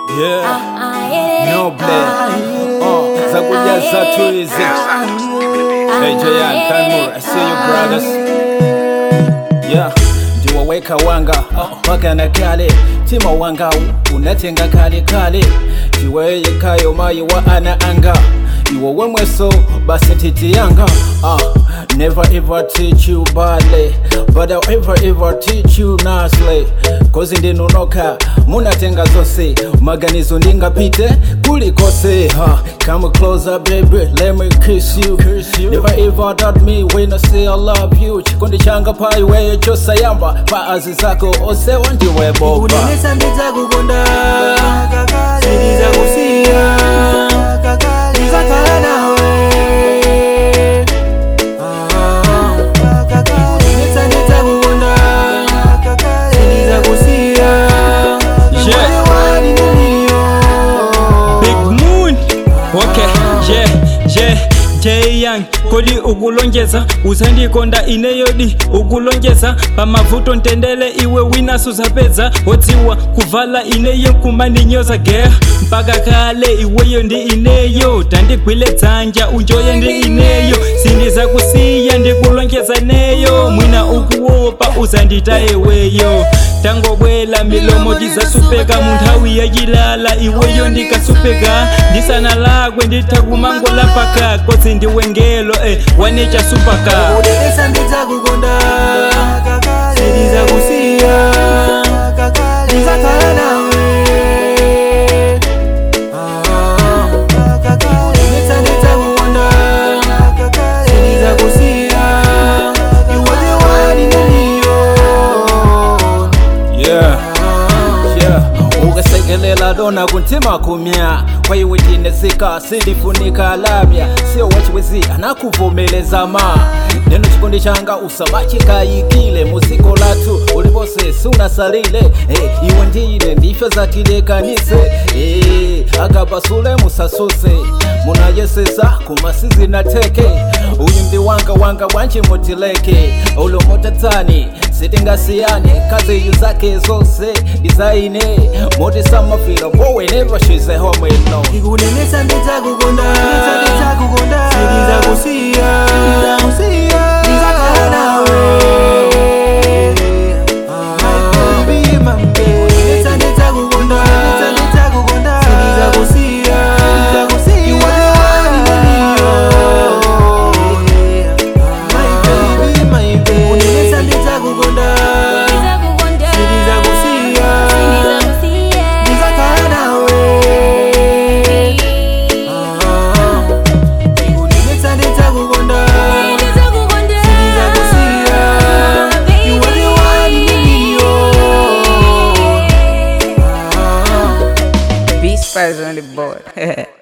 Yeah, noble. Oh, zakujaza tuizi. Hey, Jayan, Tanmur, I see you brothers. Yeah, ndiwaweka wanga mpaka na kale tima wanga unatenga kale kale ndiweye kayo mayi wa ana anga iwo wemweso basi titi yanga uh, never ever teach you badly but I'll ever ever teach you nicely kozi ndinunoka munatenga zose maganizo ndingapite kulikose huh? come closer baby let me kiss you, kiss you. never ever doubt me when I say I love you chikondi changa paiweyo chosayamba paazi zako ose wandiwe boba unenesa ndidzakukonda sindidzakusiya ndizakhala nawe unenesa ndidzakukonda sindidzakusiya Yeah. wali niliyo Big Moon okay yeah yeah Jay Young kodi ukulonjeza uzandikonda ineyodi ukulonjeza pamavuto ntendele iwe wina suzapedza wodziwa kuvala ineyo kumaninyoza geha mpaka kale iweyo ndi ineyo tandigwile dzanja unjoye ndi ineyo sindizakusiya ndikulonjeza neyo mwina ukuwopa uzandita iweyo tangobwela milomo tizasupeka munthawi yachilala iweyo ndikasupeka ndisana lakwe ndithakumangola paka kodzi ndiwengelo eh, wanecha supaka unenesa ndidzakukonda sindidzakusiya ndizakhala nawe unenesa ndidzakukonda sindidzakusiya iwe wali niliyo yeah yeah ukasekelela lona kuntima kumya kwaiwe tinezika sindifunika lamya sio wachiwezi anakuvomeleza ma neno chikondi changa usamachikayikile muziko latu ulipose sunasalile hey, iwe ndine ndifyo zatilekanise hey, akapasule musasuse munayesesa kumasizi na teke uyu ndi wanga wanga bwanji mutileke ulomotatsani sitingasiyane kazi iyu zake zose dizaine moti samafila bowenever she's a home alone ikunenesa ndidzakukonda sindidzakusiya ndizakhala nawe Unenesa ndidzakukonda sindidzakusiya iwe wali niliyo unenesa ndidzakukonda sindidzakusiya ndizakhala nawe ikunenesa ndidzakukonda sindidzakusiya iwe wali niliyo Beast Spies on the board.